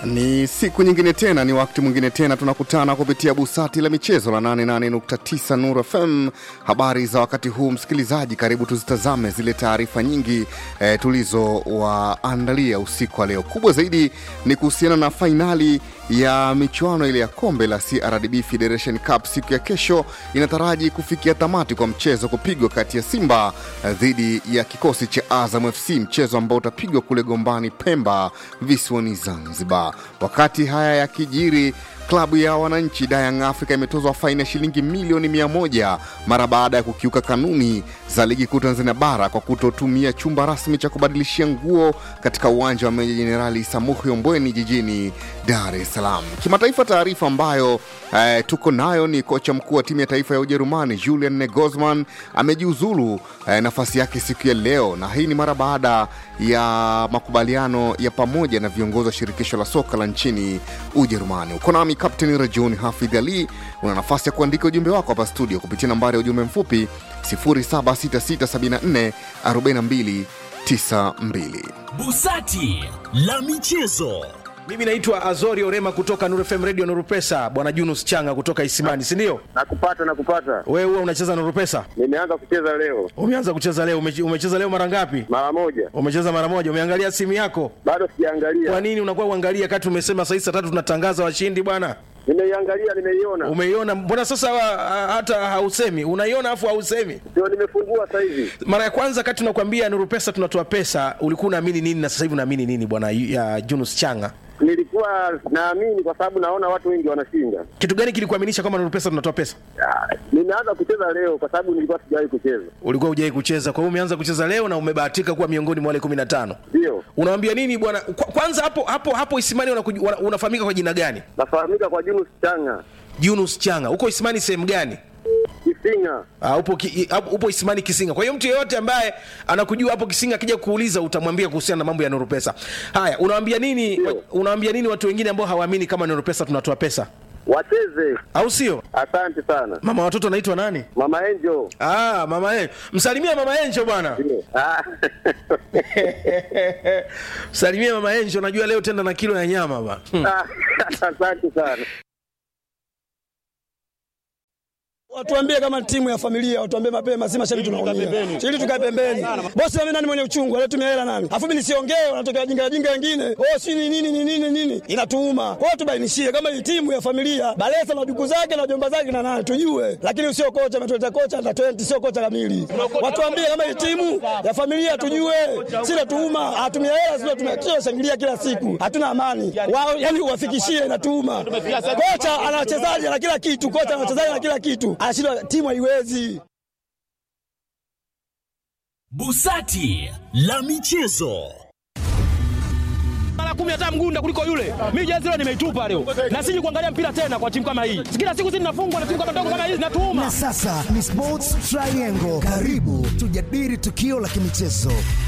Ni siku nyingine tena, ni wakati mwingine tena, tunakutana kupitia busati la michezo la 88.9 Nuru FM. Habari za wakati huu, msikilizaji, karibu tuzitazame zile taarifa nyingi eh, tulizowaandalia usiku wa leo. Kubwa zaidi ni kuhusiana na fainali ya michuano ile ya kombe la CRDB Federation Cup siku ya kesho inataraji kufikia tamati kwa mchezo kupigwa kati ya Simba eh, dhidi ya kikosi cha Azam FC, mchezo ambao utapigwa kule Gombani, Pemba, visiwani Zanzibar. Wakati haya yakijiri, klabu ya wananchi Young Africa imetozwa faini ya shilingi milioni mia moja mara baada ya kukiuka kanuni za ligi kuu Tanzania bara kwa kutotumia chumba rasmi cha kubadilishia nguo katika uwanja wa Meja Jenerali Samuhi Ombweni jijini Dar es Salaam. Kimataifa, taarifa ambayo eh, tuko nayo ni kocha mkuu wa timu ya taifa ya Ujerumani Julian Nagelsmann amejiuzulu eh, nafasi yake siku ya leo, na hii ni mara baada ya makubaliano ya pamoja na viongozi wa shirikisho la soka la nchini Ujerumani. Uko nami Kapteni Rajuni Hafidh Ali. Una nafasi ya kuandika ujumbe wako hapa studio kupitia nambari ya ujumbe mfupi 0766744292. Busati la michezo. Mimi naitwa Azori Orema kutoka Nuru FM Radio Nuru Pesa, bwana Junus Changa kutoka Isimani, si ndio? Nakupata, nakupata. Wewe huwa unacheza Nuru Pesa? Nimeanza kucheza leo Umeanza kucheza leo? Umeche- Umecheza leo mara ngapi? mara moja, Umecheza mara moja. Umeangalia simu yako? bado sijaangalia. Kwa nini unakuwa uangalia kati umesema saa hizi saa tatu tunatangaza washindi bwana? Nimeiangalia, nimeiona, Umeiona? Mbona sasa wa- hata hausemi? Unaiona afu hausemi? ndio nimefungua sasa hivi. Mara ya kwanza kati tunakwambia Nuru Pesa tunatoa pesa, ulikuwa unaamini nini na sasa hivi unaamini nini bwana ya Junus Changa? Nilikuwa naamini kwa sababu naona watu wengi wanashinda. Kitu gani kilikuaminisha kwamba Nuru Pesa tunatoa pesa? Ah, Nimeanza kucheza leo kwa sababu nilikuwa sijawahi kucheza. Ulikuwa hujai kucheza, kwa hiyo umeanza kucheza leo na umebahatika kuwa miongoni mwa wale 15. Ndio Unawambia nini bwana? Kwa- Kwanza hapo hapo hapo Isimani unakuj- wana- unafahamika kwa jina gani? nafahamika kwa Junus Changa Yunus Changa. Uko Isimani sehemu gani? Kisinga. Uh, upo, ki, i- hapo- upo Isimani Kisinga. Kwa hiyo mtu yeyote ambaye anakujua hapo Kisinga akija kuuliza utamwambia kuhusiana na mambo ya Nuru Pesa. Haya, unawaambia nini Ndio. unawaambia nini watu wengine ambao hawaamini kama Nuru Pesa tunatoa pesa? Wacheze. Au sio? Asante sana Mama watoto anaitwa nani? Mama Angel. Ah, mama Enjo. Msalimia mama Enjo bwana. Ndio. Ah. Msalimia mama Enjo, najua leo tenda na kilo ya nyama bwana. Hmm. Asante sana. Watuambie kama timu ya familia, watuambie mapema, si mashabiki tunaumia. Ili tukae pembeni. Bosi mimi nani mwenye uchungu, anatumia hela nani? Afu mimi nisiongee, wanatokea jinga jinga wengine. Oh, si ni nini ni nini nini? Inatuuma. Kwa hiyo tubainishie kama hii timu ya familia, Balesa na duku zake na jomba zake na nani tujue. Lakini sio kocha ametuleta kocha na 20 sio kocha kamili. Watuambie kama hii timu ya familia tujue. Si natuuma, hatumia hela sio tumekisha shangilia kila siku. Hatuna amani. Wao yani uwafikishie inatuuma. Kocha ana wachezaji na kila kitu, kocha ana wachezaji na kila kitu. Anashindwa timu haiwezi. Busati la michezo. mara kumi hata mgunda kuliko yule. Mimi jezi leo nimeitupa leo, na siji kuangalia mpira tena kwa timu kama hii. Kila siku sisi tunafungwa na timu kama ndogo kama hizi, natuuma Na sasa ni Sports Triangle. Karibu tujadili tukio la kimichezo